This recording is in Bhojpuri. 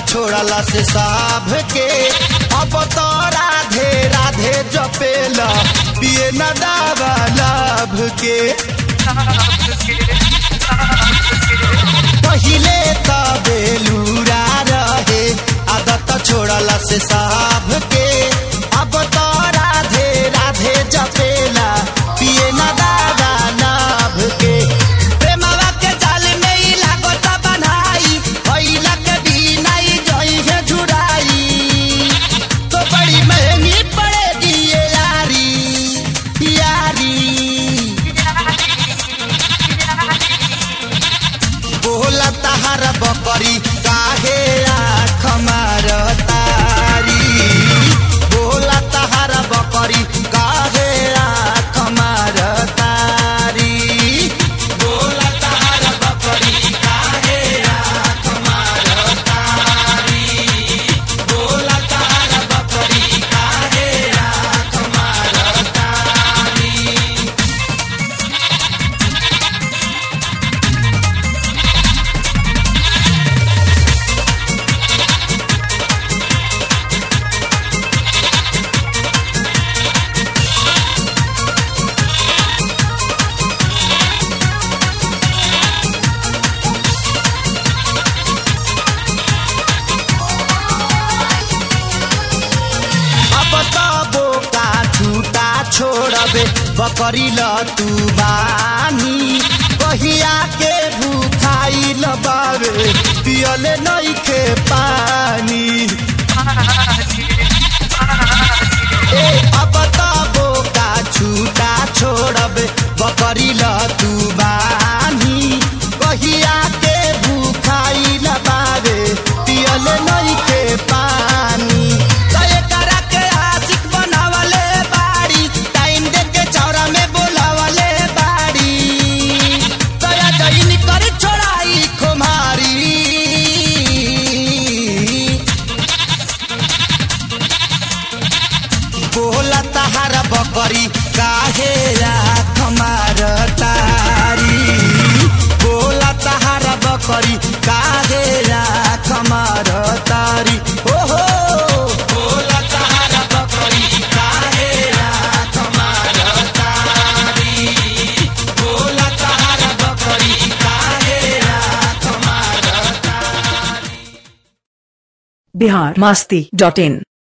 छोड़ला से साभ के अब तो राधे राधे जपेला पिए न दावा लाभ के पहिले त बेलूरा रहे आदत छोड़ला से साभ के अब तो राधे राधे जपेला पिए न दादा लाभ के प्रेमवा के जाल में ही लागत बन्हाई भइला के बिना ही जई है झुराई तो बड़ी महंगी पड़ेगी ये यारी यारी बोला तहार बकरी काहे आँख मारतारी बोला तहार बकरी काहे आँख मारतारी बोला तहार बकरी काहे आँख मारतारी बोला तहार बकरी काहे आँख मारतारी अब त बोका छुटा छोड़बे बकरी ल तू बानी कहिया के भूखाई ल बावे पियले नइखे पानी ए अब त बोका छुटा छोड़बे बकरी ल तू बानी कहिया के भूखाई ल बावे पियले नइखे पानी तय करा के आशिक बनावले बाड़ी टाइम दे के चौरा में बोलावले बाड़ी तया जईन कर छोड़ाई खुमारी बोला तहार बकरी काहे आँख मारतारी बोला तहार बकरी काहे आँख मारतारी ओहो बोला तहार बकरी काहे आँख मारतारी बोला तहार बकरी काहे आँख मारतारी बिहार मस्ती डॉट इन